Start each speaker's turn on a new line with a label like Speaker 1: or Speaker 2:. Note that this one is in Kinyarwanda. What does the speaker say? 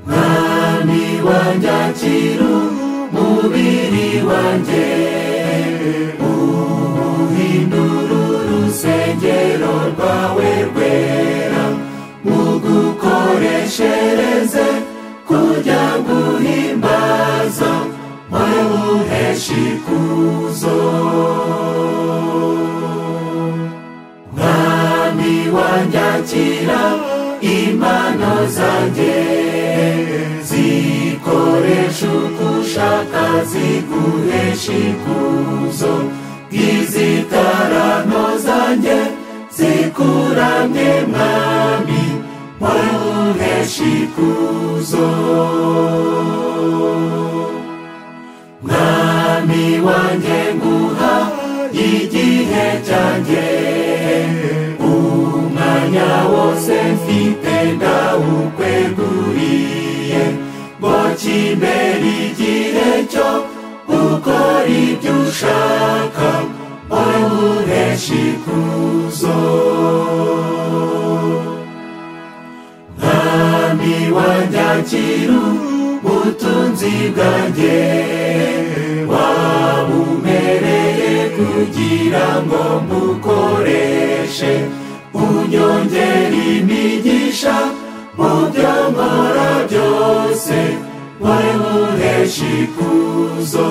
Speaker 1: mwami wanjye akira umubiri wanjye uhindura urusengero rwawe rwera mugukoreshereze kujya guhimbaza wowe uhesha ikuzo mwami wanjye akira impano zanjye zikoresha uko ushaka ziguhesha ikuzo bw'izitarano zanjye zikuramye mwami wowe uhesha ikuzo mwami wanjye nguha igihe cyanjye umwanya wose mfite ndawukweguriye ngo kimere igihe cyo gukora ibyo ushaka wowe uhesha ikuzo mwami wanjye akira ubutunzi bwanjye wabumereye kugira ngo mbukoreshe unyongera imigisha mu byo nkora byose wowe uhesha ikuzo